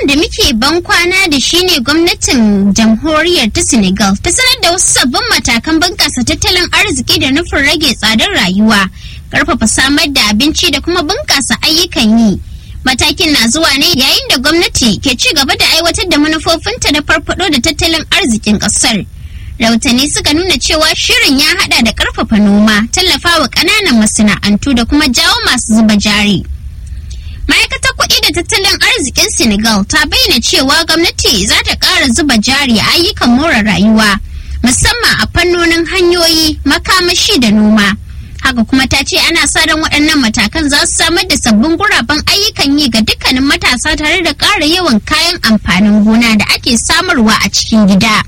da muke ban kwana da shi ne gwamnatin jamhuriyar ta Senegal ta sanar da wasu sabbin matakan bunƙasa tattalin arziki da nufin rage tsadar rayuwa, ƙarfafa samar da abinci da kuma bunƙasa ayyukan yi. Matakin na zuwa ne yayin da gwamnati ke ci gaba da aiwatar da manufofinta na farfado da tattalin arzikin ƙasar. Rahotanni suka nuna cewa shirin ya hada da ƙarfafa noma, tallafawa ƙananan masana'antu da kuma jawo masu zuba jari. ma'aikatar kuɗi da tattalin arzikin senegal ta bayyana cewa gwamnati za ta ƙara zuba jari a ayyukan more rayuwa musamman a fannonin hanyoyi makamashi da noma haka kuma ta ce ana sa ran waɗannan matakan za su samar da sabbin guraben ayyukan yi ga dukkanin matasa tare da ƙara yawan kayan amfanin gona da ake samarwa a cikin gida.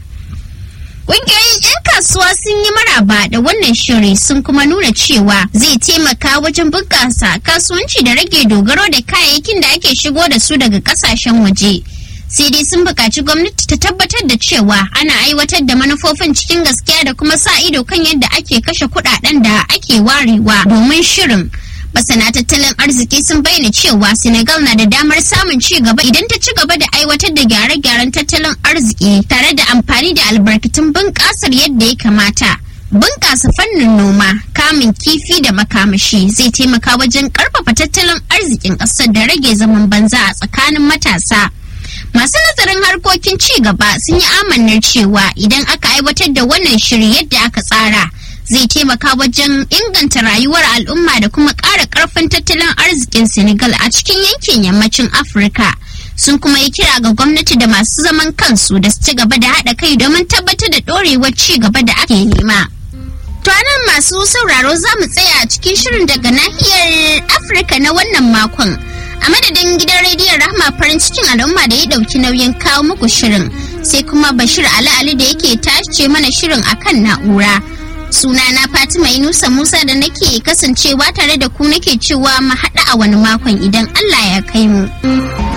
Ƙungiyoyin 'yan kasuwa sun yi maraba da wannan shiri sun kuma nuna cewa zai taimaka wajen bunƙasa kasuwanci da rage dogaro da kayayyakin da ake shigo da su daga ƙasashen waje. Sai dai sun buƙaci gwamnati ta tabbatar da cewa ana aiwatar da manufofin cikin gaskiya da kuma sa ido kan yadda ake kashe kuɗaɗen da ake warewa domin shirin. masana tattalin arziki sun bayyana cewa senegal na da damar samun ci gaba idan ta ci gaba da aiwatar da gyare-gyaren tattalin arziki tare da amfani da albarkatun bunƙasar yadda ya kamata bunƙasa fannin noma kamun kifi da makamashi zai taimaka wajen ƙarfafa tattalin arzikin ƙasar da rage zaman banza a tsakanin matasa masu nazarin harkokin ci gaba sun yi amannar cewa idan aka aiwatar da wannan shiri yadda aka tsara zai taimaka wajen inganta rayuwar al'umma da kuma ƙara ƙarfin tattalin arzikin senegal a cikin yankin yammacin afirka sun kuma yi kira ga gwamnati da masu zaman kansu da su ci gaba da haɗa kai domin tabbatar da ɗorewar ci gaba da ake nema to nan masu sauraro za mu tsaya a cikin shirin daga nahiyar afirka na wannan makon a madadin gidan rediyon rahma farin cikin al'umma da ya ɗauki nauyin kawo muku shirin sai kuma bashir ali ali da yake tace mana shirin akan na'ura sunana Fatima Inusa Musa da nake kasancewa tare da ku nake cewa mu haɗu a wani makon idan Allah ya kai mu.